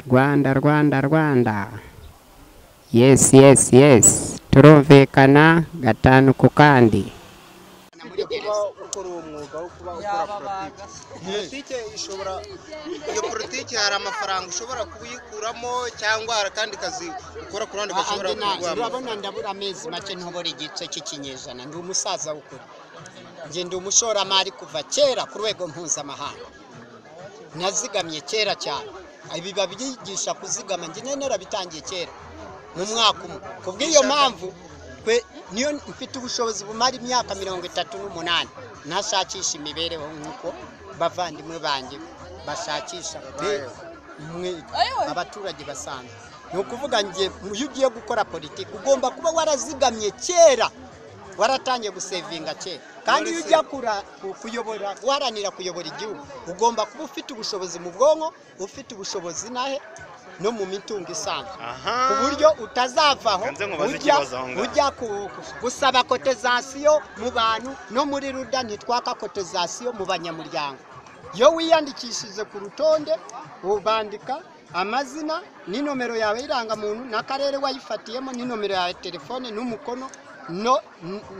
rwanda rwanda rwanda yes yes yes turumvikana gatanu ku kandi kuba ukora uwo mwuga wo kuba ukora politiki politiki ishobora iyo politiki hari amafaranga ushobora kuyikuramo cyangwa hari akandi kazi ukora ku ruhande gashobora kurwamo urabona ndabura amezi make ntubora igice cy'ikinyejana ndi umusaza w'ukuri njye ndi umushoramari kuva kera ku rwego mpuzamahanga nazigamye kera cyane ibi babigisha kuzigama njye nyine narabitangiye kera mu mwaka umwe ku bw'iyo mpamvu twe niyo mfite ubushobozi bumara imyaka mirongo itatu n'umunani ntashakisha imibereho nk'uko bavandimwe banjye bashakisha be- mwe abaturage basanzwe ni ukuvuga njye iyo ugiye gukora politiki ugomba kuba warazigamye kera waratangiye gusevinga kera kandi iyo ujya kura- ku- kuyobora guharanira kuyobora igihugu ugomba kuba ufite ubushobozi mu bwonko ufite ubushobozi nahe no mu mitungo isanzwe aha ku buryo utazavaho Nze nkubaze ujya ikibazo aho ngaho. ujya ku- gusaba kotezasiyo mu bantu no muri ruda ntitwaka kotezasiyo mu banyamuryango iyo wiyandikishije ku rutonde ubandika amazina n'inomero yawe y'irangamuntu n'akarere wayifatiyemo n'inomero yawe ya telefone n'umukono no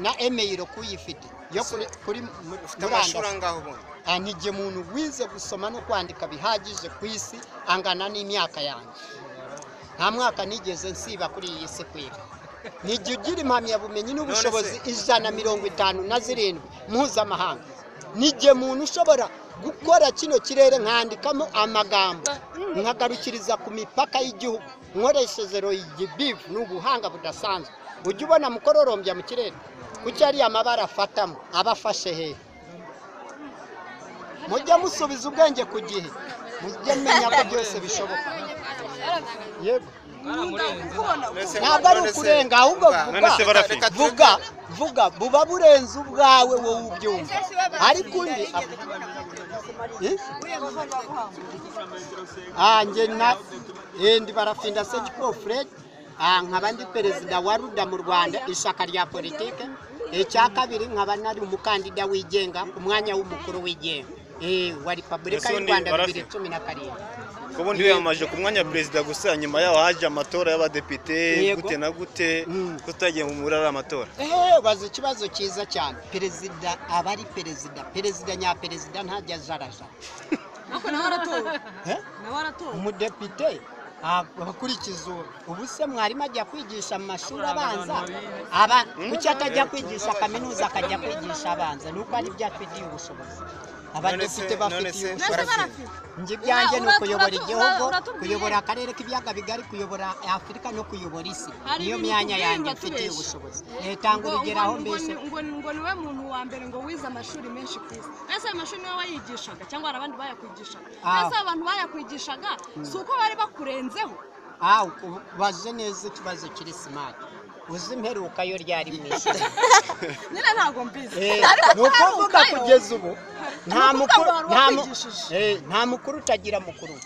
na emeyiro kuyifite yo kuri kuri mu- ufite amashuri murandasi angahe ubundi Ah, ni igihe umuntu wize gusoma no kwandika bihagije ku isi angana n'imyaka yanjye nta mwaka nigeze nsiba kuri iyi si kwiga ni igihe ugira impamyabumenyi n'ubushobozi ijana mirongo itanu na zirindwi mpuzamahanga ni igihe umuntu ushobora gukora kino kirere nkandikamo amagambo nkagarukiriza ku mipaka y'igihugu nkoresheje royigibivu ni ubuhanga budasanzwe ujya ubona mukororombya mu kirere kuki ariya mabara afatamo aba afashe hehe mujye musubiza ubwenge ku gihe mujye mumenya ko byose bishoboka yego Mbese ntabwo ari none se- ukurenga ahubwo Vuga. vuga None se barafi Reka- vuga vuga buba burenze ubwawe wowe ubyumva ariko undi Eh? Ah, njye na eh, ndi barafinda sekiko fred Ah, nkaba ndi perezida wa ruda mu rwanda ishyaka rya politike icya kabiri nkaba nari umukandida wigenga ku mwanya w'umukuru wigenga eh, wa repubulika Ese y'u undi rwanda Barafi? bibiri cumi na karindwi ko ubundi wiyamaje ku mwanya wa perezida gusa nyuma yaho haje amatora y'abadepite Yego. gute na gute Mm. kutagiye mu muri ari amatora Eh, baza ikibazo cyiza cyane perezida aba ari perezida perezida nyaperezida ntajya ajaraja Ariko nawe aratowe Eh? nawe aratowe umudepite ah, abakurikiza uwo. ubu se mwarimu ajya kwigisha mu mashuri abanza aba kuki atajya kwigisha kaminuza akajya kwigisha abanza ni uko ari byo afitiye ubushobozi abadepite se- bafitiye none se- mbese ubushobozi barafite njye ibyanjye ni Ura- ukuyobora ura- igihugu uratubwiye? kuyobora akarere k'ibiyaga bigari kuyobora afurika no kuyobora isi Hari niyo ibintu myanya tubwirwa yanjye mfitiye tubeshya. ubushobozi tanga Ngo- urugero aho ngo- ngo- mbese ngo ngo niwe muntu wa mbere ngo wize amashuri menshi ku isi ese ayo mashuri niwe wayigishaga cyangwa hari abandi bayakwigishaga Ah. ese abantu bayakwigishaga si uko bari bakurenzeho aho ubaze neza ikibazo kiri simati uzi imperuka yo ryari mu ishuri nyine ntabwo mbizi Eh, Ariko ni ukuvuga ntarukayo. kugeza ubu nta Ni ukuvuga mukuru ngo wari nta mu- wakwigishije. eh, nta mukuru utagira mukuru we.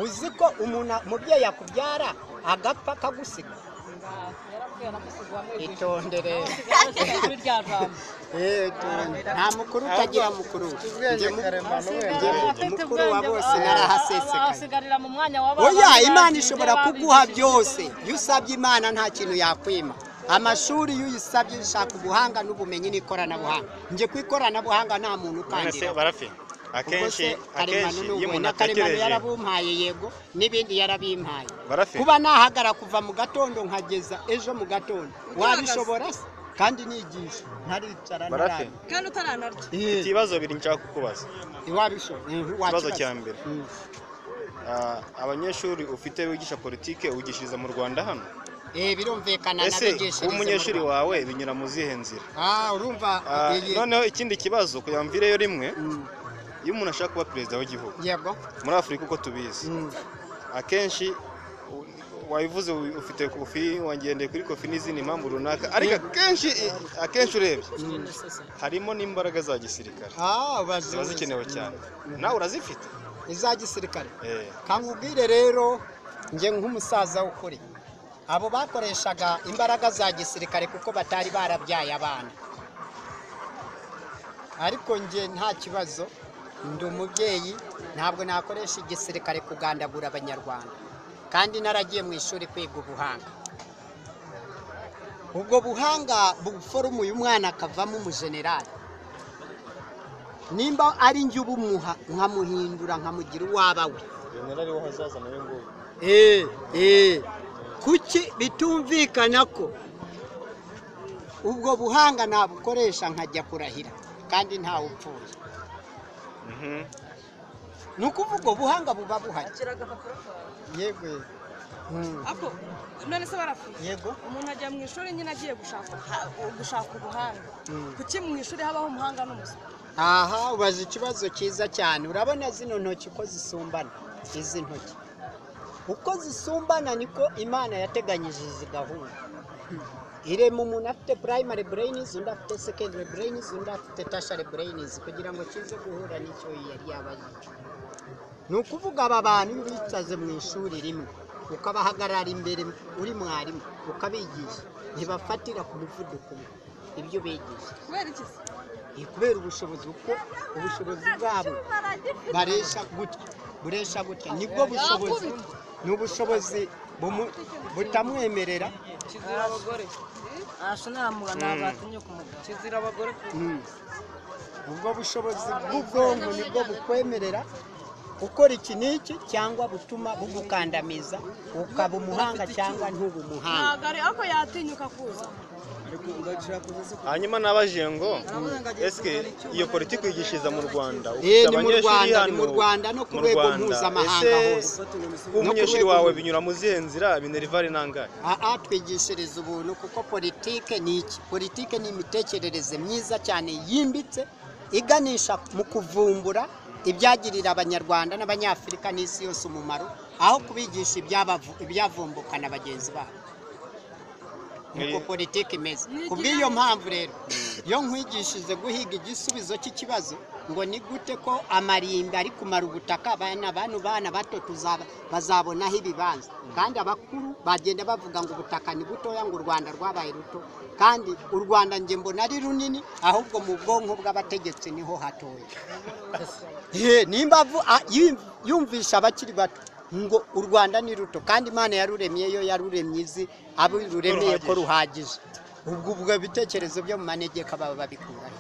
uzi ko umuntu umubyeyi yakubyara agapfa akagusiga itondere Eh, itonde. nta mukuru utagira mukuru we. Njye mu- njye mu- mukuru wa bose narahasesekaye asigarira mu mwanya wa oya imana ishobora kuguha byose iyo usabye imana nta kintu yakwima amashuri iyo uyisabye ishaka ubuhanga n'ubumenyi n'ikoranabuhanga njye ku ikoranabuhanga nta muntu none se ukandira barafi ubwo akenshi se karemano akenshi ni iyo umuntu umuntu na karemano atekereje yarabumpaye yego n'ibindi yarabimpaye Barafi. kuba nahagara kuva mu gatondo nkageza ejo mu gatondo wabishobora se kandi nigisha ntaricara Barafi. ntarara. kandi utaranarya Eh, ibibazo bibiri nshaka kukubaza wabishobora Mhm, Ikibazo wakibaza. cya mbere. Mm. Ah, abanyeshuri ufite wigisha politike wigishiriza mu rwanda hano Eh, birumvikana ese nabigishiriza kuba mu umunyeshuri Rwanda. wawe binyura mu zihe nzira Ah, urumva Ah, iyi- noneho ikindi kibazo kugira ngo mvireyo rimwe Mm, iyo umuntu ashaka kuba perezida w'igihugu yego muri afurika uko tubizi Mm. akenshi u- wabivuze u- ufite kofi wangendeye kuri kofi n'izindi mpamvu runaka ariko akenshi akenshi urebye harimo n'imbaraga za gisirikare Ah, ubaze ziba zikenewe cyane nawe urazifite iza gisirikare Eh, kankubwire rero njye nk'umusaza w'ukuri abo bakoreshaga imbaraga za gisirikare kuko batari barabyaye abana ariko njye nta kibazo ndi umubyeyi ntabwo nakoresha igisirikare kugandagura abanyarwanda kandi naragiye mu ishuri kwiga ubuhanga ubwo buhanga buforumu uyu mwana akavamo umujenerali nimba ari njye ubumuha nkamuhindura nkamugira uwaba we generali w'ahazaza nawe ngo Eh, eh. kuki bitumvikana ko ubwo buhanga nabukoresha nkajya kurahira kandi ntawe upfuye ni ukuvuga ubwo buhanga buba buhari akira agapapuro kawe yego yego. Mm. ako none se barapfuye yego umuntu ajya mu ishuri nyine agiye gushaka ubuha- gushaka ubuhanga Mm. kuki mu ishuri habaho umuhanga n'umuswa aha ubaza ikibazo cyiza cyane urabona zino ntoki uko zisumbana izi ntoki uko zisumbana niko imana yateganyije izi gahunda irema umuntu afite primary brains undi afite secondary brains undi afite tertiary brains kugira ngo kize guhura n'icyo yari yabaye ni ukuvuga aba bantu iyo ubicaze mu ishuri rimwe ukabahagarara imbere uri mwarimu ukabigisha ntibafatira ku muvuduko umwe ibyo ubigisha kubera iki se ni kubera ubushobozi kuko ubushobozi bwabo baresha gutya buresha gutya nibwo bushobozi ni ubushobozi bumu- butamwemerera kizira abagore ahasha ntamuga batinye kumugabo kizira abagore Mm. ubwo bushobozi bw'ubwonko nibwo bukwemerera gukora iki n'iki cyangwa butuma bugukandamiza ukaba umuhanga cyangwa ntube umuhanga ntabwo ari ako yatinyuka kuza hanyuma nabajije ngo eske iyo politiki uyigishiriza mu rwanda Eh, ufite ni mu abanyeshuri Rwanda, hano ni mu Rwanda no ku mu rwego Rwanda. mpuzamahanga Ese hose. kuba No ku umunyeshuri rwego wawe mpuzamahanga. binyura mu zihe nzira binerivare nangahe aha twigishiriza ubuntu kuko politike ni iki politike ni imitekerereze myiza cyane yimbitse iganisha mu kuvumbura ibyagirira abanyarwanda n'abanyafurika n'isi yose umumaro aho kubigisha ibyabavu- ibyavumbukana na bagenzi babo nuko Eh. politike imeze ku bw'iyo mpamvu rero iyo nkwigishije guhiga igisubizo cy'ikibazo ngo ni gute ko amarimbi ari kumara ubutaka abana bano bana bato tuzaba bazabonaho ibibanza kandi abakuru bagenda bavuga ngo ubutaka ni butoya ngo u rwanda rwabaye ruto kandi u rwanda njye mbona ari runini ahubwo mu bwonko bw'abategetsi niho hatoya Ye, nimba avu- a- yim- yumvisha abakiri bato ngo u rwanda ni ruto kandi imana yaruremye yo yaruremye izi abo ruremeye ko ruhagije ubwo ubwo bitekerezo byo mu manegeka baba babikuraho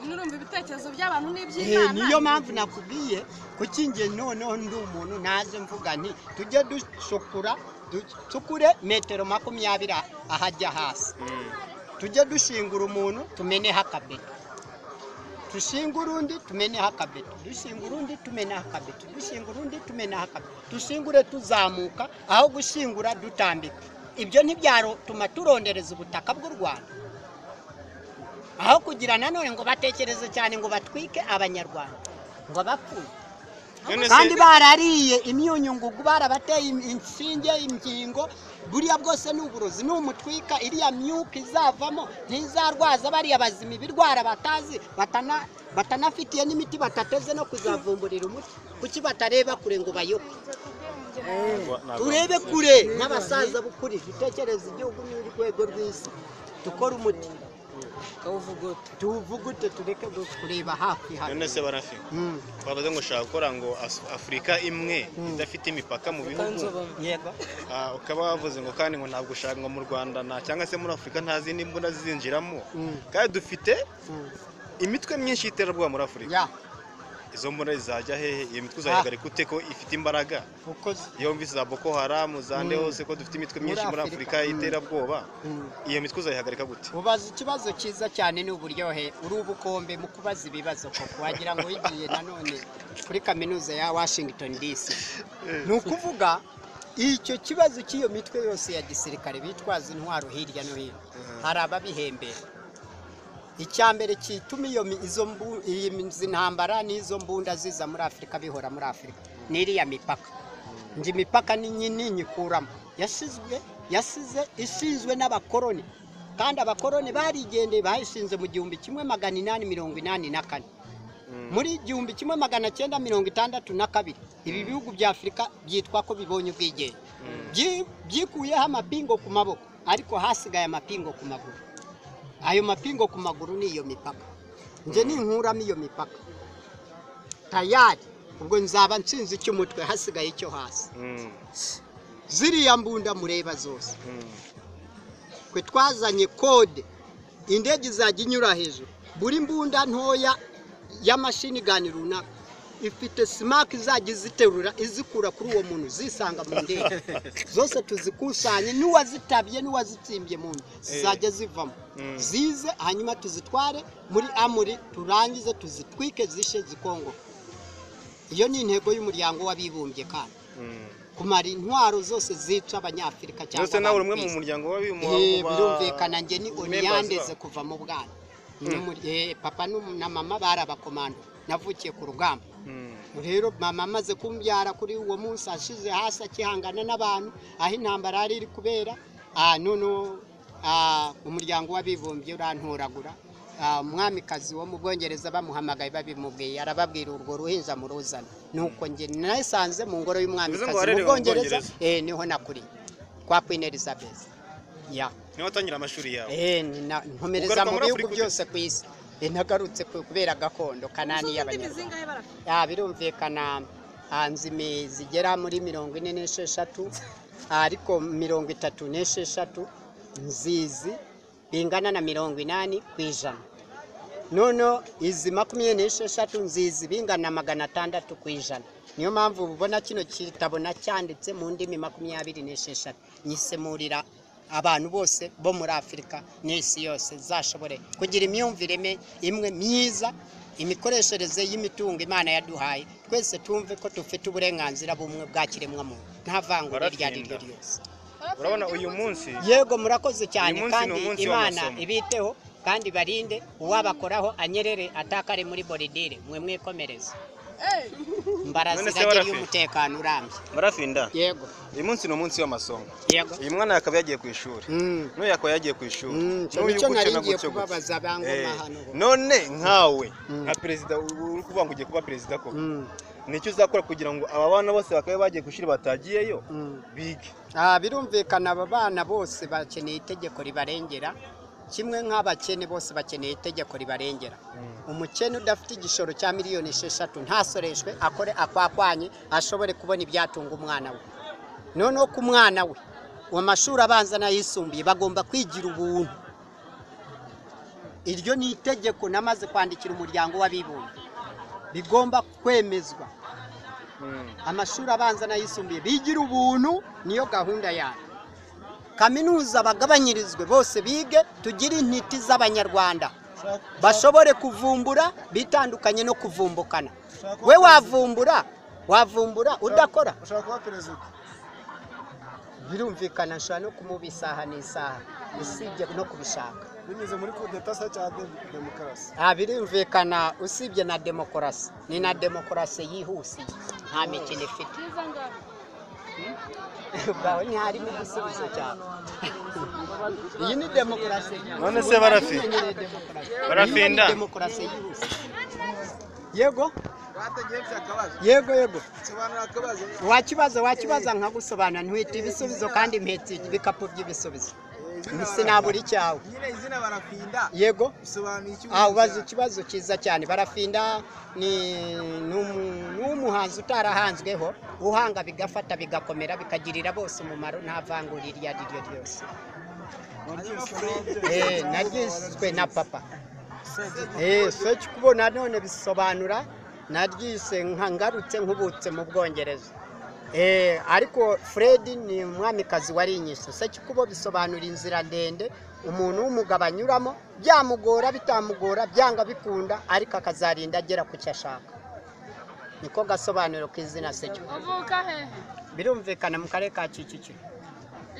nurumva ibitekerezo by'abantu Eh, n'iby'imana niyo mpamvu nakubwiye kuki njye noneho ndi umuntu naje mvuga nti tujye ducukura ducukure metero makumyabiri ahajya hasi tujye dushingura umuntu tumeneho akabeto dushingura undi tumeneho akabeto dushingura undi tumeneho akabeto dushingura undi tumeneho akabeto dushingure tuzamuka aho gushingura dutambika ibyo ntibyatuma turondereza ubutaka bw'u rwanda aho kugira nanone ngo batekereze cyane ngo batwike abanyarwanda ngo bapfuye none kandi se barariye imyunyungugu barabateye im- inshinge ingingo buriya bwose ni uburozi numutwika iriya myuka izavamo ntizarwaza bariya bazima ibirwara batazi batana- batanafitiye n'imiti batateze no kuzavumburira umuti kuki batareba kure ngo bayobe turebe kure n'abasaza bukuri dutekereze igihugu n'urwego rw'isi dukore umuti kawuvugota tuwuvugute tureke kureba hafi hano none se barafi Mm. bavuze ngo ushaka gukora ngo As- afurika imwe Mm. idafite imipaka mu bihugu kanzoba yego Ah, ukaba wavuze ngo kandi ngo ntabwo ushaka ngo mu rwanda nta cyangwa se muri afurika nta zindi mbunda zizinjiramo Mm. kandi dufite Mm. imitwe myinshi y'iterabwoba muri afurika ya izo mbunda zizajya hehe iyo mitwe uzayihagarika ute ko ifite imbaraga ukoze iyo mvise za boko haramu za nde Mm. hose ko dufite imitwe myinshi Muri muri Afurika. afurika Mm. y'iterabwoba Mm. iyo mitwe uzayihagarika gute ubaza ikibazo cyiza cyane ni uburyohe uri ubukombe mu kubaza ibibazo koko wagira ngo wigiye nanone kuri kaminuza ya washington dc ni ukuvuga icyo kibazo cy'iyo mitwe yose ya gisirikare bitwaza intwaro hirya no hino hari ababihembera icya mbere kituma iyo mi- izo mbu- izi ntambara n'izo mbunda ziza muri afurika bihora muri afurika ni iriya mipaka njye imipaka ni nyinini nyikuramo yasizwe yasize isizwe n'abakoroni kandi abakoroni barigendeye bayishinze mu gihumbi kimwe magana inani mirongo inani na kane muri igihumbi kimwe magana cyenda mirongo itandatu na kabiri ibi bihugu bya afurika byitwa ko bibonye ubwigenge Byi- byikuyeho amapingo ku maboko ariko hasigaye amapingo ku maguru ayo mapingo ku maguru ni iyo mipaka njye ninkuramo iyo mipaka tayari ubwo nzaba nsinze icy'umutwe hasigaye icyo hasi Mm. ziriya mbunda mureba zose twe twazanye kode indege izajya inyura hejuru buri mbunda ntoya ya mashini gani runaka ifite simaki izajya iziterura izikura kuri uwo muntu zisanga mu ndege zose tuzikusanye n'uwazitabye n'uwazitsimbye mu nda zizajya zivamo zize hanyuma tuzitware muri amuri turangize tuzitwike zishe zikongo iyo ni intego y'umuryango w'abibumbye kandi kumara intwaro zose zica abanyafurika cyangwa zose nawe uri umwe abantu mu ku isi. muryango w'abibumbye Eh, birumvikana njye ni members oniyandeze babo. kuva mu bwana N'umu- eh, papa n'umu- na mama bari abakomando navukiye ku rugamba rero mama amaze kumbyara kuri uwo munsi ashize hasi akihangana n'abantu aho intambara yari iri kubera ah, noneho ah, umuryango w'abibumbye urantoragura Ah, umwamikazi wo mu bwongereza bamuhamagaye babimubwiye arababwira urwo ruhinja muruzana nuko njye nasanze mu ngoro y'umwamikazi ngo mu warerewe mu bwongereza Bwongereza? eh, niho nakuriye kwa queen elizabeth ya niho watangira amashuri yawe Eh, ni na- nkomereza Ugaruka mu muri bihugu Afurika ute? byose ku isi Eh, nagarutse ku- kubera gakondo kanani y'abanyarwanda Ah, birumvikana ah, nzimi zigera muri mirongo ine n'esheshatu ah, ariko mirongo itatu n'esheshatu nzizi bingana na mirongo inani ku ijana noneho izi makumyabiri n'esheshatu nzizi bingana na magana atandatu ku ijana niyo mpamvu ubona kino kitabo nacyanditse mu ndimi makumyabiri n'esheshatu nyisemurira abantu bose bo muri afurika n'isi yose zashobore kugira imyumvire ime- imwe myiza imikoreshereze y'imitungo imana yaduhaye twese twumve ko dufite uburenganzira bumwe bwa kiremwamuntu nta vangura iryo ari ryo Baratsinda. ryose urabona uyu munsi yego murakoze cyane Uyu munsi ni kandi umunsi imana w'amasomo. ibiteho kandi barinde uwabakoraho anyerere atakare muri boridire mwe mwikomereze None se mbarazira agiriye warafe? umutekano urambye barafinda yego uyu munsi ni umunsi w'amasomo yego uyu mwana akaba yagiye ku ishuri Mm. n'uyu akaba yagiye ku ishuri Mm, n'uyu nicyo gutya nari na ngiye gutya kubabaza gutya. bangoma Eh, hano. none nkawe Mm. nka perezida uri kuvuga ngo ugiye kuba perezida ko Mm, nicyo uzakora kugira ngo aba bana bose bakabe bagiye ku ishuri batagiyeyo mm. bige Ah, birumvikana aba bana bose bakeneye itegeko ribarengera kimwe nk'abakene bose bakeneye itegeko ribarengera umukene udafite igishoro cya miliyoni esheshatu ntasoreshwe akore akwakwanye ashobore kubona ibyatunga umwana we noneho ku mwana we mu mashuri abanza n'ayisumbuye bagomba kwigira ubuntu iryo ni itegeko namaze kwandikira umuryango w'abibumbye bigomba kwemezwa amashuri abanza n'ayisumbuye bigira ubuntu niyo gahunda yayo kaminuza bagabanyirizwe bose bige tugire intiti z'abanyarwanda bashobore kuvumbura bitandukanye no kuvumbukana we wavumbura wavumbura udakora ushaka kuba perezida birumvikana nshobora no kumuba isaha n'isaha usibye no kubishaka binyuze muri kudetasa cyangwa demokarasi nta birumvikana usibye na demokarasi ni na demokarasi yihusiye nta mikino ifite ubwawe ntiharimo igisubizo cyawe iyi ni demokarasi yihusiye. None se barafi? Tumenyereye demokarasi. Barafinda? Iyi ni demokarasi yihusiye yego bategereje akabazo yego yego sobanura akabazo wakibaza wakibaza nkagusobanura ntwite ibisubizo kandi mpetse ibikapu by'ibisubizo sinabura icyawe nyine izina barafinda yego bisobanuye iki Ah, ubaza ikibazo cyiza cyane barafinda ni ni umu- ni umuhanzi utarahanzweho uhanga bigafata bigakomera bikagirira bose umumaro nta vangura iryo ari ryo ryose Eh, naryiswe na papa Eh, seki kubona none bisobanura naryise nka ngarutse nkubutse mu bwongereza Eh, ariko fred ni umwamikazi wari inyisho seki kubo bisobanura inzira ndende umuntu w'umugabo anyuramo byamugora bitamugora byanga bikunda ariko akazarinda agera ku cyo ashaka niko gasobanuro k'izina seki uvuka hehe birumvikana mu karere ka kicukiro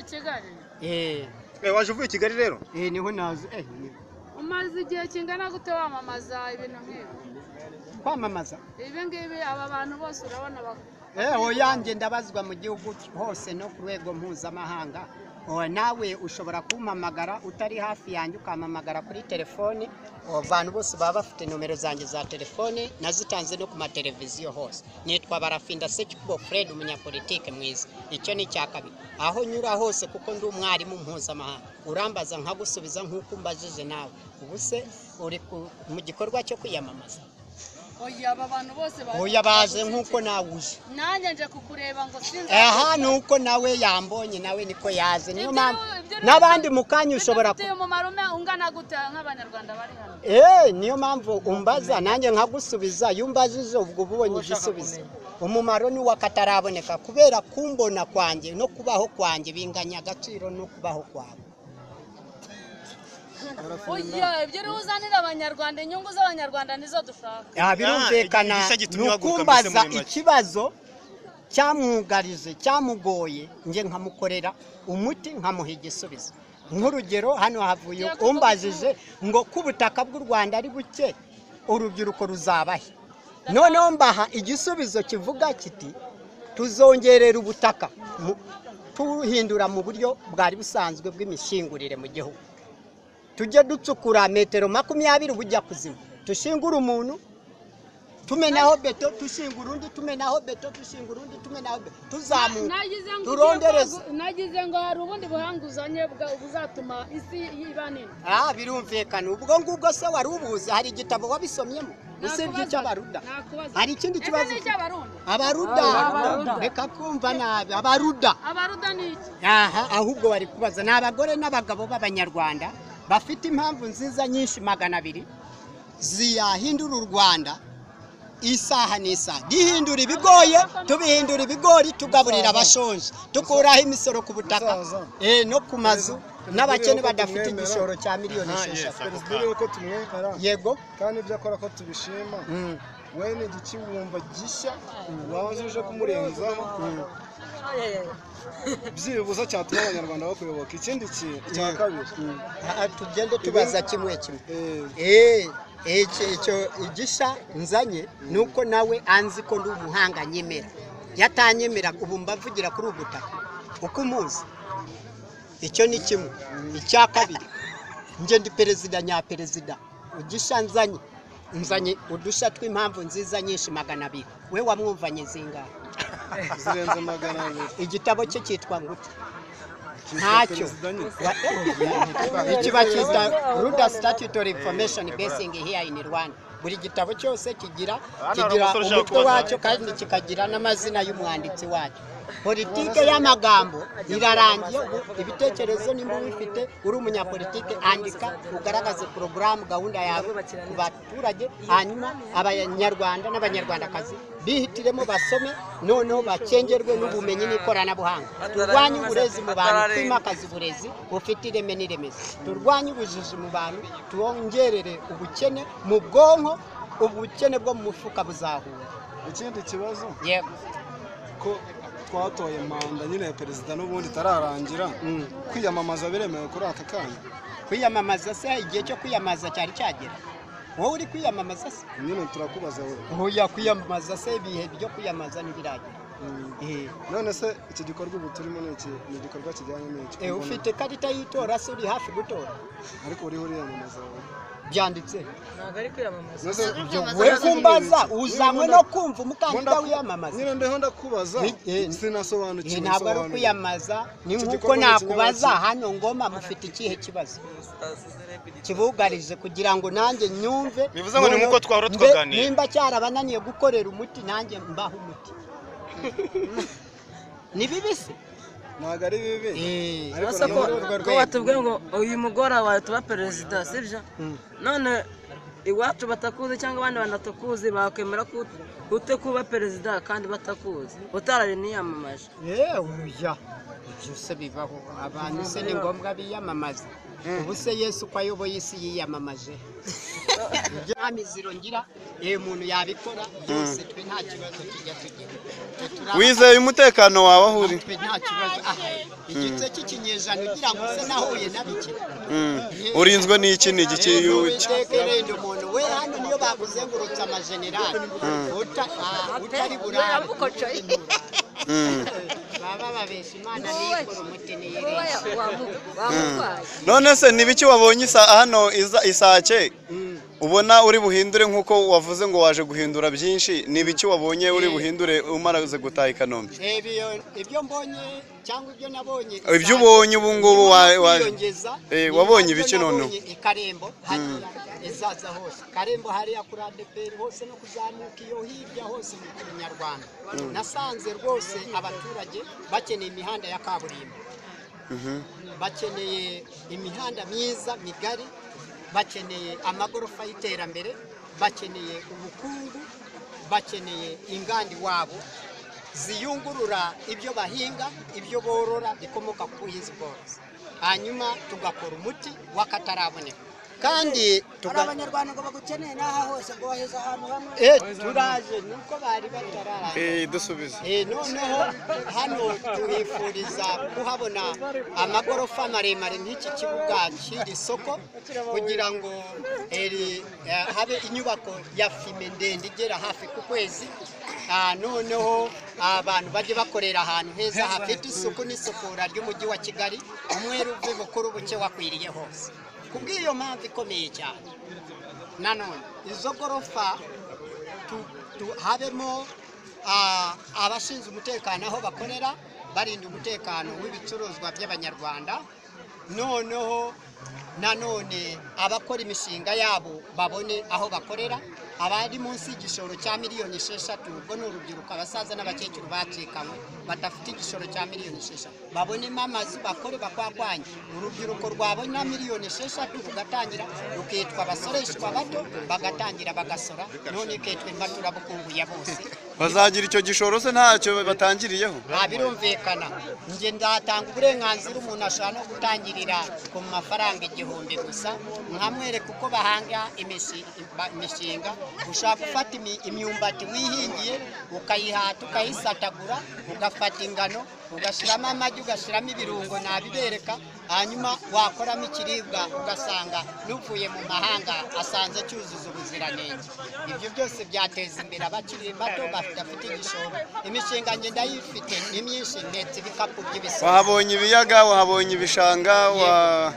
i kigali Eh, waje uvuye i kigali rero eh, niho nazi eh, ni- umaze igihe kingana gute wamamaza ibintu nk'ibi kwamamaza ibi ngibi aba bantu bose urabona bak- Eh, oyanjye ndabazwa mu gihugu hose no ku rwego mpuzamahanga Oh, nawe ushobora kumpamagara utari hafi yanjye ukampamagara kuri telefoni Oh, abantu bose baba bafite nomero zanjye za telefoni nazitanze no ku mateleviziyo hose nitwa barafinda sekikubo fred umunyapolitike mwiza icyo ni icya kabiri aho nyura hose kuko ndi umwarimu mpuzamahanga urambaza nkagusubiza nk'uko umbajije nawe ubu se uri ku- mu gikorwa cyo kwiyamamaza oya aba bantu bose baje oya baze nk'uko nawe uje nanjye nje kukureba ngo sinzi aha ni uko nawe yambonye nawe niko yaze niyo Ibyo- mpamvu ibyo ni- n'abandi mu kanya ushobora ku bifitiye umumaro umwe- ungana gute nk'abanyarwanda bari hano Eh, niyo mpamvu umbaza nanjye nkagusubiza iyo umbajije ubwo uba ubonye igisubizo umumaro ni wakataraboneka kubera kumbona kwanjye no kubaho kwanjye binganya agaciro no kubaho kwawe oya ibyo uriho uzanira abanyarwanda inyungu z'abanyarwanda nizo dushaka Ah, birumvikana igisa gitumye ni uhaguruka ukumbaza mbese muri make. ikibazo cyamwugarije cyamugoye nge nkamukorera umuti nkamuha igisubizo nk'urugero hano havuye umbajije ngo ko ubutaka bw'u rwanda ari buke urubyiruko ruzabahe noneho mbaha igisubizo kivuga kiti tuzongerera ubutaka mu- tubuhindura mu buryo bwari busanzwe bw'imishingurire mu gihugu tujye ducukura metero makumyabiri ubujya kuzima dushingure umuntu tumenaho beto dushinga urundi tumenaho beto dushinga urundi tumenaho beto tuzamuka nagize ngo turondereza nagize ngo hari ubundi buhanguzanye bwa- buzatuma isi iba nini ah birumvikana ubwo ngubwo se wari ubuze hari igitabo wabisomyemo usibye icy'abaruda Ntakubaza. hari ikindi Ese kibazo ni icy'abarundi abaruda Abaruda. reka kumva nabi abaruda abaruda ni iki aha ahubwo bari kubaza ni abagore n'abagabo b'abanyarwanda bafite impamvu nziza nyinshi magana abiri ziyahindura u rwanda isaha n'isaha duhindura ibigoye tubihindura ibigori tugaburira abashonje dukuraho imisoro ku butaka Musaza. eh, no ku mazu n'abakene Tubwire ko badafite tumwemera. igishoro cya miliyoni Aha, yes, esheshatu ako Perezida yuko tumwemera yego kandi ibyo akora ko tubishima Mm. we ni igikiwumva gishya waza uje kumurenzaho byibuze cyatuma abanyarwanda bakuyoboka ikindi kintu icya Mm. kabiri Ah, tugende tubaza kimwe kimwe eh, Eh, icyo icyo igisha nzanye ni uko nawe anzi ko ndi umuhanga nyemera yatanyemera ubu mbavugira kuri ubu butaka uko umuzi icyo ni kimwe icya kabiri njye ndi perezida nyaperezida ugisha nzanye nzanye udushya tw'impamvu nziza nyinshi magana abiri we wamwumvanye zingahe zirenze magana abiri igitabo cye cyitwa ngute Cyitwa ntacyo Perezida nyine. ikiba cyitwa ruda statutory information basing here in rwanda buri gitabo cyose kigira hari kigira umusore ushaka umutwe kubaza. wacyo kandi kikagira n'amazina y'umwanditsi wacyo politike y'amagambo irarangiye ubu ibitekerezo nimba ubifite uri umunyapolitike andika ugaragaze porogaramu gahunda yawe ku baturage hanyuma abanyarwanda n'abanyarwandakazi bihitiremo basome noneho bacengerwe n'ubumenyi n'ikoranabuhanga turwanye uburezi mu bantu twimakaze uburezi bufite ireme n'iremeze turwanye ubujiji mu bantu twongerere ubukene mu bwonko ubukene bwo mu mufuka buzahura ikindi kibazo yego ko twatoye manda nyine ya perezida n'ubundi itararangira Mm. kwiyamamaza biremewe kuri aka kanya kwiyamamaza se igihe cyo kwiyamamaza cyari cyagera wowe uri kwiyamamaza se nyine turakubaza wowe ntuya kwiyamamaza se ibihe byo kwiyamamaza ntibiragera Mm. Eh, none se iki gikorwa ubu turimo ni iki ni igikorwa kijyanye n'iki eh, Mbona- ufite ikarita y'itora se uri hafi gutora ariko uriho uriyamamaza wowe byanditse ntabwo ari kwiyamamaza None se- we kumbaza uzanywe no kumva umukandida Ndaku- wiyamamaza nyine ndiho ndakubaza Ni- eh, sinasobanukiwe Eh, ntabwo ari ibisobanuro. ukwiyamamaza ni Iki nk'uko gikorwa ni nakubaza ikinyabupfura. hano ngoma mufite ikihe kibazo kibugarije kugira ngo nanjye nyumve Bivuze ngo ni noneho nk'uko twahora mbe- twaganira. nimba cyarabananiye gukorera umuti nanjye mbaho umuti ni bibisi ntabwo ari bibi Eh, ariko Ubasa ni ko muri urwo ko rwego batubwiye ngo uyu mugore wawe tuba perezida sibyo Mm. none iwacu batakuzi cyangwa abandi banatakuzi bakwemera ko ut- ute kuba perezida kandi batakuzi utarabiniyamamaje Eh, oya ibyo se bibaho abantu se ni ngombwa biyamamaze ubu se yesu uko ayoboye isi yiyamamaje ibyo nta miziro ngira iyo umuntu yabikora byose twe nta kibazo tujya tugira Twe turaba- wizeye umutekano wawe aho uri twe nta kibazo aha igice cy'ikinyejana ugira ngo use nahuye na bike urinzwe n'iki ni iki witekererende umuntu we hano niyo bakuzengurutse amajenerali Uta- ah, utari burara baba babesha imana niyikora umuti niyireshya none se ni biki wabonye isa hano isa- isake ubona uri buhindure nk'uko wavuze ngo waje guhindura byinshi ni ibiki wabonye uri buhindure umaraze gutaha i kanombe Ebyo- ibyo mbonye cyangwa ibyo nabonye Ibyo ubonye ubu ngubu wa- wa- kwiyongeza, Eh, ni wabonye nabyo ibiki noneho? nabonye i karembo hariya izaza hose karembo hariya kuri adeperi hose no kuzamuka iyo hirya hose mu kinyarwanda nasanze rwose abaturage bakeneye imihanda ya kaburimbo bakeneye imihanda myiza migari bakeneye amagorofa y'iterambere bakeneye ubukungu bakeneye inganda iwabo ziyungurura ibyo bahinga ibyo borora bikomoka ku buhinzi bworozi hanyuma tugakora umuti w'akataraboneka kandi tuga- abanyarwanda ngo bagukeneye n'aha hose ngo baheze ahantu hamwe Eh, turaje nuko bari batararangiza eh dusubize Eh, noneho hano tuhifuriza kuhabona amagorofa maremare nk'iki kibuga cy'iri soko kugira ngo eh, ri- eh, habe inyubako ya fime ndende igera hafi ku kwezi Ah, noneho abantu bajye bakorera ahantu heza hafite isuku n'isukura ry'umujyi wa kigali umweru uve bukuru buke wakwiriye hose kubw'iyo mpamvu ikomeye cyane nanone izo gorofa tu- tu- habemo ah, abashinzwe umutekano aho bakorera barinda umutekano w'ibicuruzwa by'abanyarwanda noneho nanone abakora imishinga yabo babone aho bakorera abari munsi y'igishoro cya miliyoni esheshatu ubwo ni urubyiruko abasaza n'abakecuru bacikanywe badafite igishoro cya miliyoni esheshatu babonemo amazu bakore bakwakwanye urubyiruko rwabona miliyoni esheshatu rugatangira rukitwa abasoreshwa bato bagatangira bagasora none ikitwa imbaturabukungu ya bose bazagira icyo gishoro se ntacyo batangiriyeho nta birumvikana njye ndatanga uburenganzira umuntu ashobora no gutangirira ku mafaranga igihumbi gusa nkamwereka uko bahanga imishi- ba- imishinga ushobora gufata imi- imyumbati wihingiye ukayihata ukayisatagura ugafata ingano ugashyiramo amagi ugashyiramo ibirungo nabibereka hanyuma wakoramo ikiribwa ugasanga n'uvuye mu mahanga asanze cyuzuza ubuziranenge ibyo byose byateza imbere abakiri bato bafite igishoro imishinga njye ndayifite ni myinshi ndetse ibikapu by'ibisoro wahabonye ibiyaga wahabonye ibishanga wa-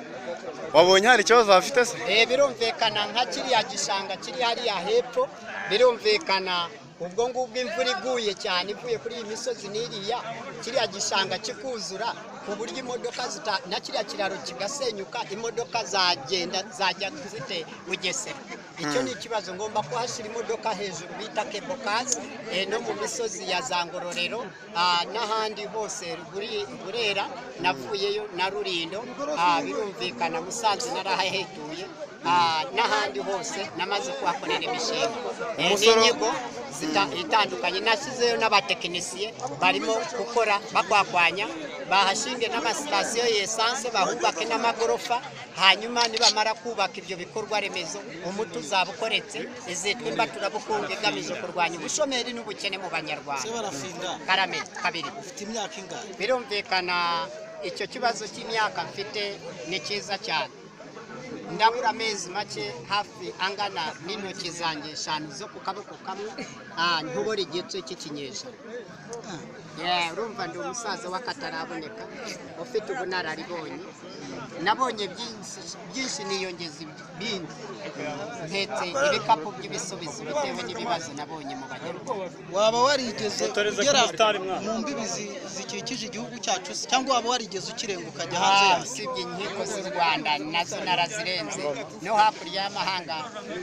wabonye hari ikibazo hafite se Eh, birumvikana nka kiriya gishanga kiri hariya hepfo birumvikana ubwo ngubwo imvura iguye cyane ivuye kuri iyi misozi n'iriya kiriya gishanga kikuzura ku buryo imodoka zita na kiriya kiraro kigasenyuka imodoka zagenda zajya zite bugesera icyo ni ikibazo ngomba kuhashyira imodoka hejuru bita kebokazi eh, no mu misozi ya za ngororero ah, n'ahandi hose Ruguri- burera navuyeyo na rurindo ah, birumvikana musanze narahahetuye ah, n'ahandi hose namaze kuhakorera imishinga Eh, Umusoro- n'inyigo zita- itandukanye nashyizeyo n'abatekinisiye barimo gukora bakwakwanya bahashinge n'amasitasiyo y'esanse bahubake n'amagorofa hanyuma nibamara kubaka ibyo bikorwa remezo umuti uzaba ukoretse izitwa imbaturabukungu igamije kurwanya ubushomeri n'ubukene mu banyarwanda barafinda karame kabiri ufite imyaka ingahe birumvikana icyo kibazo cy'imyaka mfite ni cyiza cyane ndabura amezi make hafi angana n'intoki zanjye eshanu zo ku kaboko kamwe ah, ntubora igice cy'ikinyejana Yeah, urumva ndi umusaza w'akataraboneka ufite ubunararibonye nabonye byinshi byinshi niyongeza ibindi ntetse ibikapu by'ibisubizo bitewe n'ibibazo nabonye mu banyarwanda waba warigeze ugera mu mbibi zi- zikikije igihugu cyacu se? cyangwa waba warigeze ukirenga ukajya hanze Ah, yacu usibye inkiko z'u rwanda nazo narazirenze no hakurya y'amahanga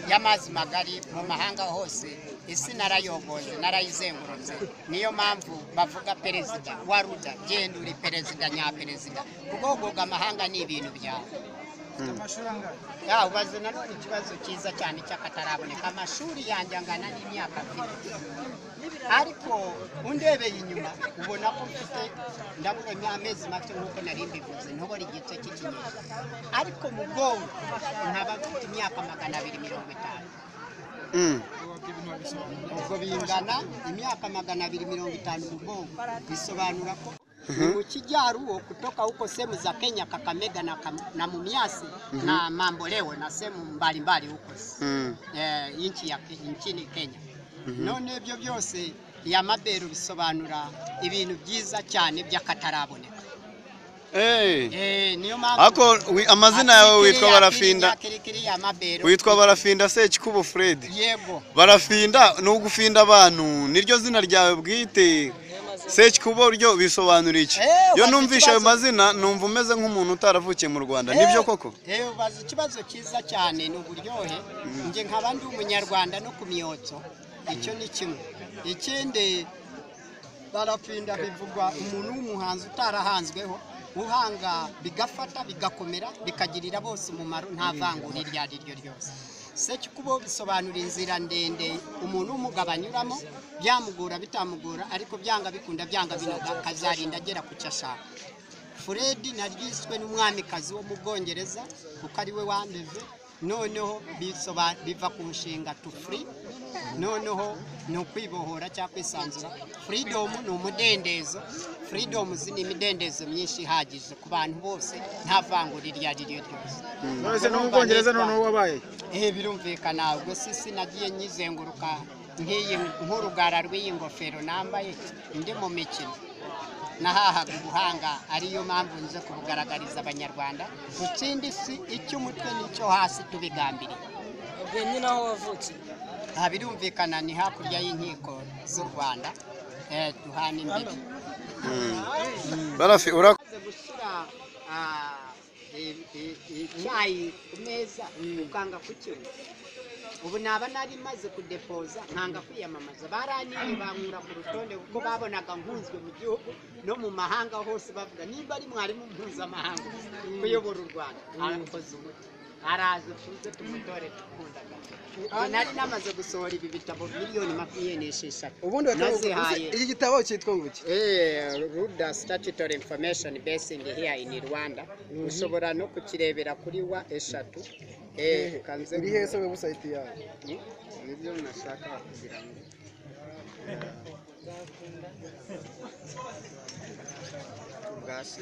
y'amazi magari mu mahanga hose isi narayoboye narayizengurutse niyo mpamvu bavuga perezida wa ruda genda uri perezida nyaperezida kuko guhuga amahanga ni ibintu byawe ya ubaze nanone ikibazo cyiza cyane cy'akataraboneka amashuri yanjye angana n'imyaka mfite ariko undebeye inyuma ubona ko mfite ndabura amezi make nk'uko nari mbivuze ntubona igice cy'ikinyejana ariko mu bwonko nkaba mfite imyaka magana abiri mirongo itanu ubwo bingana imyaka magana abiri mirongo itanu mu bwonko bisobanura ko mu kijaruo kutoka huko sehemu za Kenya, Kakamega na, Kam, na Mumias na Mamboleo na sehemu mbalimbali huko eh, nchi ya nchini Kenya none ibyo byose ya maberu bisobanura ibintu byiza cyane by'akataraboneka Eh. Eh, niyo mpamvu Ako wi- amazina yawe witwa Barafinda. kirikiriya mabero Witwa Barafinda Sekikubo Fred. yego Barafinda ni ugufinda abantu niryo zina ryawe bwite. Sekikubo ryo bisobanura iki? Eh, Yo ubaza numvisha ayo ikibazo. mazina numva umeze nk'umuntu utaravukiye mu Rwanda. Nibyo koko? Eh, ubaza ikibazo cyiza cyane ni uburyohe njye nkaba ndi umunyarwanda no ku miyotso icyo ni kimwe ikindi barapinda bivugwa umuntu w'umuhanzi utarahanzweho uhanga bigafata bigakomera bikagirira bose umumaro nta vangura iryo ari ryo ryose sekikubo bisobanura inzira ndende umuntu w'umugabo anyuramo byamugora bitamugora ariko byanga bikunda byanga binoga akazarinda agera ku cyo ashaka Fred naryiswe n'umwamikazi wo mu Bwongereza kuko ari we wandeze noneho bisoba- biva ku nshinga to free noneho ni ukwibohora cyangwa kwisanzura freedom ni umudendezo freedom ni imidendezo myinshi ihagije ku bantu bose nta vangura iryo ari ryo ryose none se no mu bwongereza noneho wabaye eh birumvikana ubwo sisi nagiye nyizenguruka nk'iyi nk'urugara rw'iyi ngofero nambaye ndi mu mikino nahahaga ubuhanga ariyo mpamvu nze kubugaragariza abanyarwanda gutsindi si icy'umutwe n'icyo hasi tubigambiriye ubwo nyine aho wavutse aha birumvikana ni hakurya y'inkiko z'u rwanda eh, duhana imbibi Barafi ura umaze gushyira ah, i- i- i- icyayi ku meza ukanga kukinywa ubu naba nari maze kudepoza nkanga kwiyamamaza baraniye bankura ku rutonde kuko babonaga nkunzwe mu gihugu no mu mahanga hose bavuga nimba ari mwarimu mpuzamahanga kuyobora u rwanda arakoze umuti araza tuze tumutore dukundaga Ubu nari namaze gusohora ibi bitabo miliyoni makumyabiri n'esheshatu ubundi Nazihaye. iki gitabo cyitwa ngo iki Eh, Ruda Statutory Information Basing here in Rwanda ushobora no kukirebera kuri wa eshatu Eh, ukanze iri hese webusayiti yawe nibyo nashaka kugira ngo ubwasi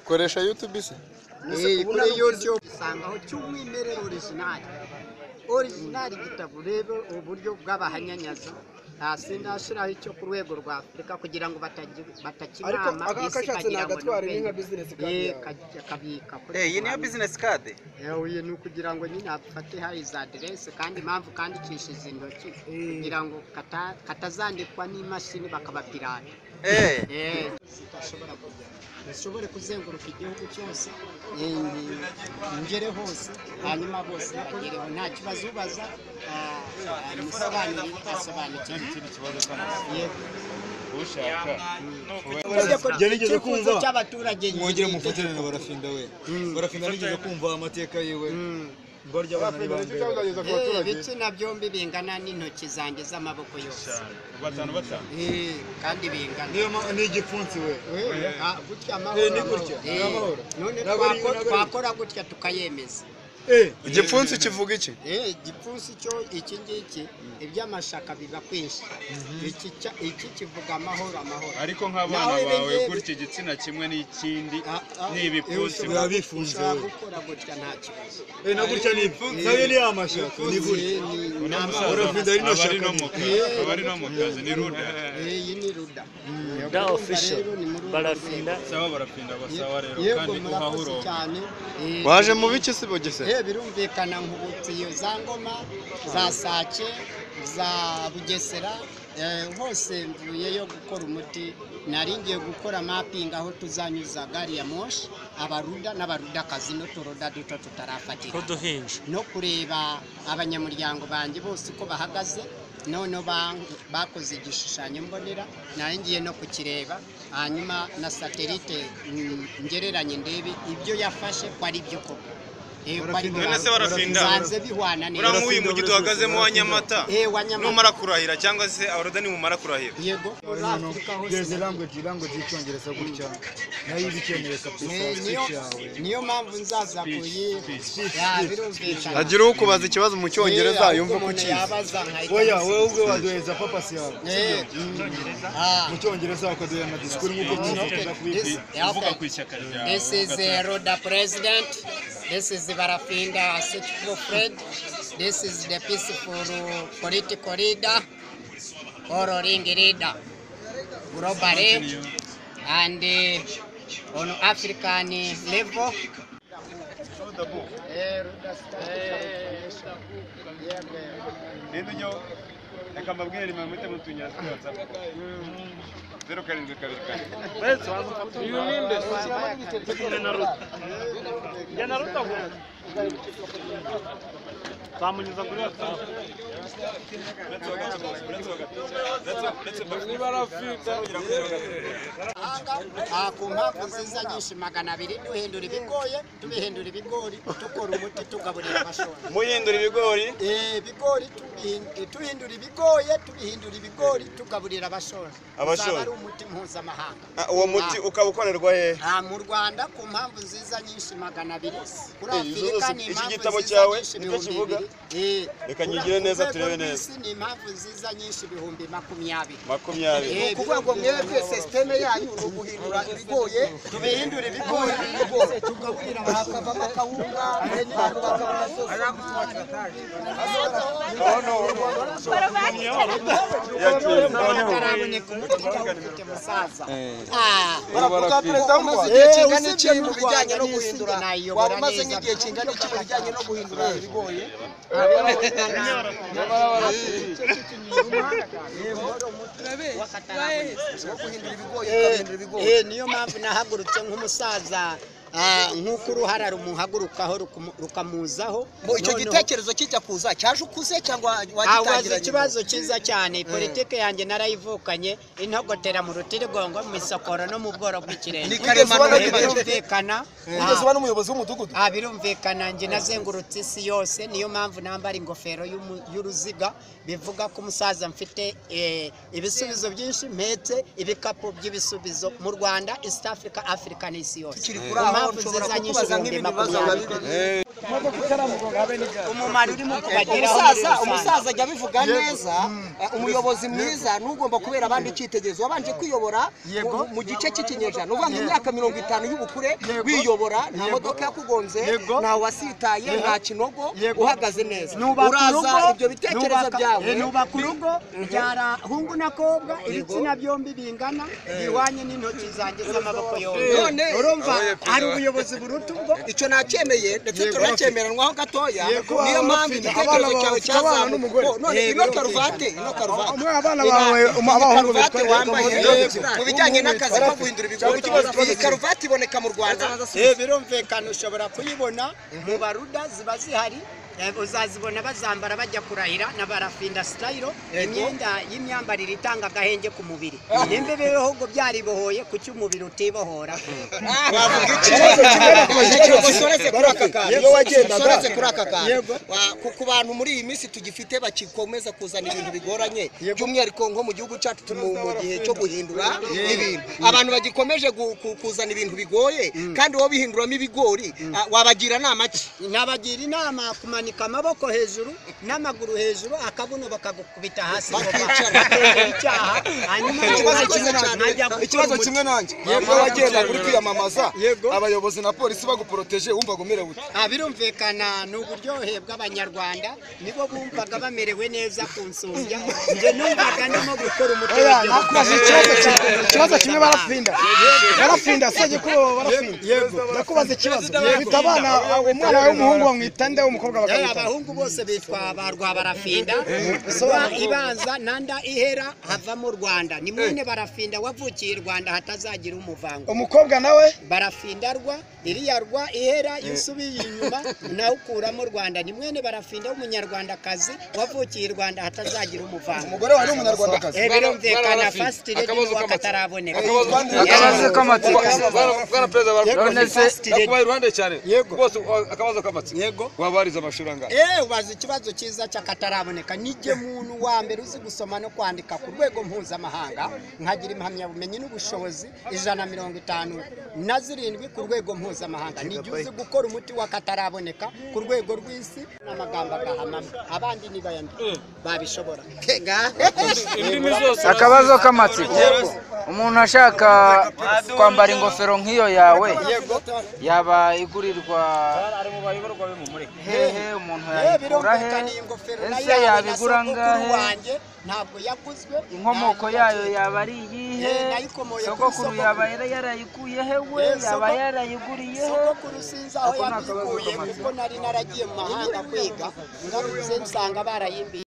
koresha YouTube se. Eh, kuri YouTube usangaho cy'umwimerere original original igitabo urebe uburyo bw'abahanyanyaza hasi ndashyiraho icyo ku rwego rwa afurika kugira ngo batagi- ariko batakinama aka isi kashatse ikagira ngo nagatwara ni ni nka ubwenge. bizinesi kandi Eh, yawe ka- kabika kuri iyi niyo Rwanda. business card Eh, uyu ni ukugira ngo nyine afate hari za aderesi kandi impamvu kandikishiza intoki kugira ngo kata- katazandikwa n'imashini bakabapirata eh tutashobora kujya dushobore kuzenguruka igihugu cyose eh, ngere hose hanyuma bose bagereho nta kibazo ubaza ah, ah, musobanurire utasobanukiwe yego gerageza icyifuzo cy'abaturage mwongere mufatane barafinda we barafinda nigeze kumva amateka yiwe mbarya abana ni ba mbere Eh, ibitsina byombi bingana n'intoki zanjye z'amaboko yose Eh, kandi bingana niyo mpamvu ni igipfunsi we Ah, gutya Eh, ni gutya, Eh, ni amahoro. none Ntabwo ari- twako- ntabwo ari- twakora gutya tukayemeza Igipfunsi kivuga iki? Eh, igipfunsi cyo iki ngiki iby'amashaka biba kwinshi Iki cya- iki kivuga amahoro amahoro ariko nk'abana Nawe bawe bebe- gutya igitsina kimwe n'ikindi Ah, ah, ni ibipfunsi eh, biba ushobora- bifunze, ushobora we. gukora gutya nta kibazo Eh, na gutya ni nayo ni amashaka ni gutya Eh, ni- ni amahoro. barafinda ari no aba ari shaka no mu kazi aba ari no mu kazi ni ruda iyi ni ruda Da official. Barafinda. sawa barafinda basawa rero yego kandi guhaha murakoze uronka cyane Eh, Waje mu biki se bogese? eh birumvikana nkubutse iyo za ngoma za sake za bugesera eh, hose mvuyeyo gukora umuti nari ngiye gukora mapping aho tuzanyuza gari ya moshi abaruda n'abarudakazi n'uturoda duto tutarafatira duhinja no kureba abanyamuryango banjye bose uko bahagaze noneho ban- bakoze igishushanyo mbonera ngiye no kukireba hanyuma na satelite mm, ngereranye ndebe ibyo yafashe ko ari byo koko Eh, ko ari byo None se barafinda? bisanze bihwana neza Ura nk'uyu mujyi duhagazemo wa Nyamata. Eh, wa Nyamata. Numara kurahira cyangwa se abadani mumara kurahira. yego muri afurika hose geze language language y'icyongereza gutya nayo iba ikeneye Eh, subscribe niyo yawe niyo mpamvu nzaza kuyiha Ya, birumvikana Agira uwo kubaza ikibazo mu cyongereza Eh, yumva ahubwo ko umuntu kizi. yabaza nkahita oya musubiza. wewe ubwe waduhereza papasi yawe Eh, ah. mu cyongereza wakaduhera na disikuru nk'uko tuzakomeza kubibwira This- yeah, uvuga okay. ku ishyaka ryawe This is uh, Roda President. This is Barafinda Sitiko Fred. This is the peaceful political leader or ring leader, global leader, and uh, on African level. rero ujya reka mbabwire nimero muhite mutunyura kuri watsapu zeru karindwi kabiri kabiri nzamunyuza kuri watsapu niba ari afite Ah, ku mpamvu nziza nyinshi magana abiri duhindura ibigoye tubihindura ibigori dukora umuti tugaburira abashora muhindura ibigori Eh, ibigori tubihin- tuhindura ibigoye tubihindura ibigori tugaburira abashora Abashora. Uzaba ari umuti mpuzamahanga Ah, uwo muti ukaba ukorerwa hehe Ah, mu rwanda ku mpamvu nziza nyinshi magana abiri kuri Eh, izo afurika zose- ni iki impamvu gitabo nziza cyawe nyinshi nicyo ibihumbi kivuga bibiri reka Kuri- nyigire neza ku rwego turebe rw'isi neza ni impamvu nziza nyinshi ibihumbi makumyabiri makumyabiri Eh, ukuvuga ngo mwebwe sisiteme yanyu ni uguhindura ibigoye tubihindura ibigori tugaburira hakavamo akawunga abantu bakabona baravuga perezida w'u Rwanda igihe kingana iki mu bijyanye no guhindura waba umaze nk'igihe kingana iki mu bijyanye no guhindura ibigoye Eh, niyo mpamvu nahagurutse nk'umusaza ah, nk'uko uruhara rumuhagurukaho rukumu- rukamuzaho Ngo icyo Noneho- gitekerezo kijya kuza cyaje ukuze cyangwa abaza wagitangiranye ikibazo cyiza cyane politike yanjye narayivukanye intogotera mu rutirigongo mu isokoro no mu bworo bw'ikirenge Ni karemano birumvikana Wigeze uba n'umuyobozi w'umudugudu birumvikana njye nazengurutse isi yose niyo mpamvu nambara ingofero y'umu- y'uruziga bivuga ko umusaza mfite eh, ibisubizo byinshi mpetse ibikapu by'ibisubizo mu rwanda east africa africa n'isi yose kuri aho nshobora kukubaza nk'ibindi bibazo biba makumyabiri umumaro urimo kubageraho umusaza muri rusange. umusaza ajya abivuga neza eh, umuyobozi mwiza n'ugomba kubera abandi icyitegererezo wabanje kwiyobora mu- mu gice cy'ikinyejana uvuga ngo imyaka mirongo itanu y'ubukure wiyobora nta modoka yakugonze nta wasitaye nta kinogo uhagaze neza Nubaka uraza urugo, ibyo bitekerezo nubaka- byawe eh, nubaka urugo Mhm. byara hungu na kobwa ibitsina byombi bingana bihwanye n'intoki zanjye z'amaboko yombi none urumva hari ubuyobozi buruta ubwo icyo nacyemeye ndetse Yego, turacyemeranwaho gatoya Yego, niyo abana mpamvu bafite- igitekerezo abana cyawe bafite abana n'umugore. cyazamuka none Yego, ino yumvikana. karuvate ino karuvate Umwe abana Ira- bawe, iyi um- abahungu karuvate bitwa- wambaye bitwa- yego, bitwa- mu bijyanye bitwa- n'akazi ko guhindura cyangwa ikibazo ibigori iyi cy'abazungu. karuvate iboneka mu rwanda Eh, birumvikana ushobora kuyibona mu baruda ziba zihari Eh, uzazibona bazambara bajya kurahira na barafinda sitayiro Yego. imyenda y'imyambarire itanga agahenge ku mubiri nimba ibihugu byaribohoye kuki umubiri utibohora wavuga ikibazo kimwe bakoze basoreze kuri aka kantu Yego, wagendaga. basoreze kuri aka kantu Yego. Wa- ku- ku bantu muri iyi minsi tugifite bakikomeza kuzana ibintu bigoranye by'umwihariko nko mu gihugu cyacu turi mu mu gihe cyo guhindura Yego. ibintu abantu bagikomeje gu- ku- kuzana ibintu bigoye kandi wowe bihinduramo ibigori ah, wabagira inama ki nabagira inama kumanika amaboko hejuru n'amaguru hejuru akabuno bakagukubita hasi ngo Bakicara. bakemere icyaha hanyuma ikibazo bakajya- kimwe nanjye bakajya gukora ikibazo umuti. kimwe nanjye Yego, iyo wagendaga uri wagendaga. kwiyamamaza abayobozi na polisi baguporoteje wumvaga umerewe ute Ah, birumvikana ni uburyohe bw'abanyarwanda nibo bumvaga bamerewe neza ku nsumbya njye numvaga ndimo gukora Oya, umuturage nakubaza ikibazo kimwe- ikibazo kimwe barapfinda barapfinda se gikuba barapfinda nakubaza ikibazo bita abana umwana wawe w'umuhungu bamwita nde w'umukobwa Eh, bakamwita abahungu bose bitwa ba rwabarafinda rwa ibanza nanda ihera havamo rwanda ni mwene barafinda wavukiye i rwanda hatazagira umuvango umukobwa nawe barafinda rwa iriya rwa ihera iyo usubiye inyuma nawe ukuramo rwanda ni mwene barafinda w'umunyarwandakazi wavukiye i rwanda hatazagira umuvango umugore wawe ni umunyarwandakazi Eh, birumvikana Barabafite. fasiti redi n'uwaka ataraboneka akabazo k'amatsiko bwana perezida wa Yego, none se first lady. nakubaye iruhande cyane rwose wa- akabazo k'amatsiko wabariza amashuri angahe Eh, ubaza ikibazo cyiza cy'akataraboneka nijye muntu wa mbere uzi gusoma no kwandika ku rwego mpuzamahanga nkagira impamyabumenyi n'ubushobozi ijana na mirongo itanu na zirindwi ku rwego mpuzamahanga nijye uzi gukora umuti w'akataraboneka ku rwego rw'isi n'amagambo agahanama abandi nibayandi babishobora akabazo k'amatsiko umuntu ashaka kwambara ingofero nk'iyo yawe yaba igurirwa hehe umuntu yayikura he ese yabigura angahe ntabwo yaguzwe inkomoko yayo yaba ari iyihe sogokuru yaba yarayikuye he we yaba yarayiguriye he sogokuru sinzi aho yabikuye kuko nari naragiye mu mahanga kwiga ngaruze nsanga barayimbiye